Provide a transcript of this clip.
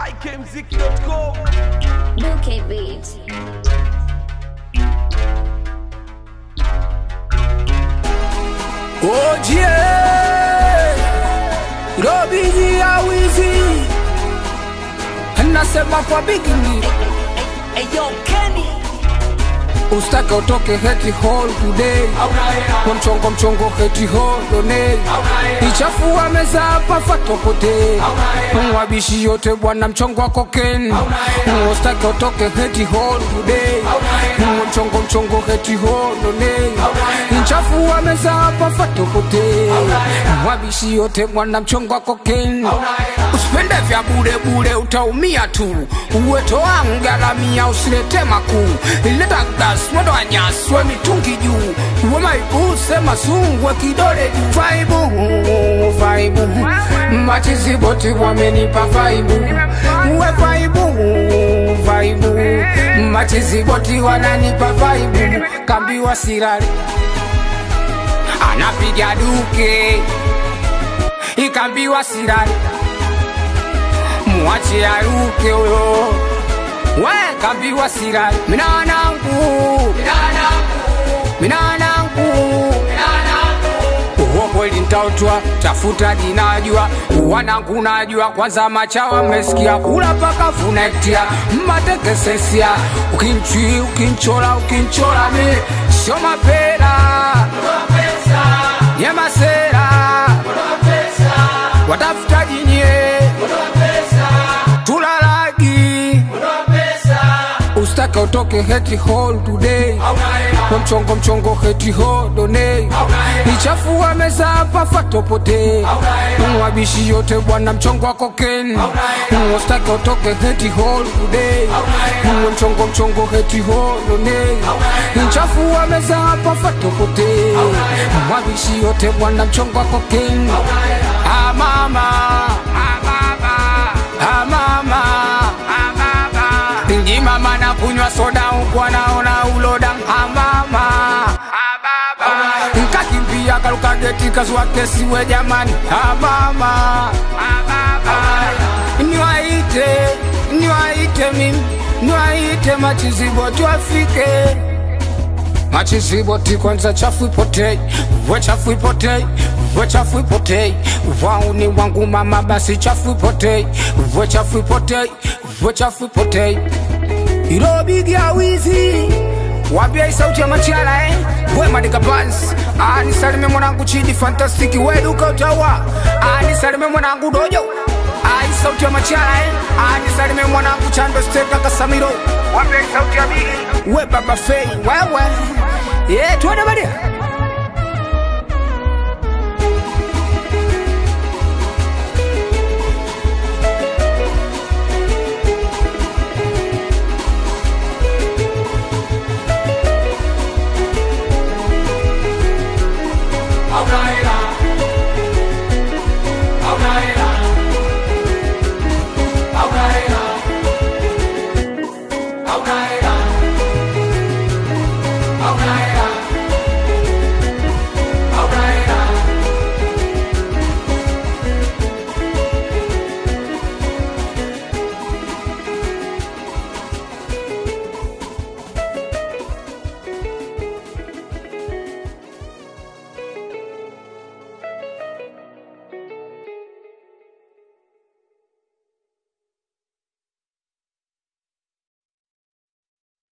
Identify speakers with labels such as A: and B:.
A: ikmziki.com
B: Bouquet Beats.
C: Ojie Robiji ya wizi Nasema kwa bigini
A: Eyo Kenny
C: Ustake utoke heti hall today Kwa mchongo mchongo heti hall donate Ichafua meza hapa fatopote Mwabishi yote bwana mchongo wa koken Ustake utoke heti hall today Kwa mchongo mchongo heti hall donate Ichafua meza hapa fatopote Mwabishi yote bwana mchongo wa koken Usipende vya bure bure utaumia tu Uweto wangu garamia usilete makuu Ileta gas mwendo wa nyasi we mitungi juu Uwe maibu sema sungwe kidole juu Vaibu, vaibu Machizi boti wamenipa vaibu Uwe vaibu, vaibu Machizi boti wananipa vaibu Kambiwa sirari Anapiga duke Ikambiwa sirari mwache aruke uyo we kambiwa sira minanangu minanangu uwo kweli ntautwa tafuta jinajua wanangu najua kwanza machawa mmesikia kula paka funektia mmatekesesia ukinchi ukinchola ukinchola mi sio mapera nyemasera watafuta jinye tulalagi ustake utoke heti hall today kwa mchongo mchongo heti hall donate ichafua meza hapa fatopote mwabishi yote bwana mchongo wa koken ustake utoke heti hall today kwa mchongo mchongo heti hall donate ichafua meza hapa fatopote mwabishi yote bwana mchongo wa koken ah mama ah mama ah mama ah mama Ingi mama na kunywa soda huku anaona uloda amama nkakimbia karuka geti kazua kesi we jamani amama niwaite niwaite mimi niwaite machizibo tuafike machiziboti kwanza chafu ipotei we chafu ipotei we chafu ipotei wauni wangu mama basi chafu ipotei we chafu ipotei we chafu ipotei ilobigia wizi wambia hii sauti ya machala eh? we madika bans anisalime mwanangu chidi fantastiki we duka utawa anisalime mwanangu dojo ai sauti ya machala eh? anisalime mwanangu chando steka kasamiro wambia hii sauti ya bigi we baba fei wewe yeah, tuende badia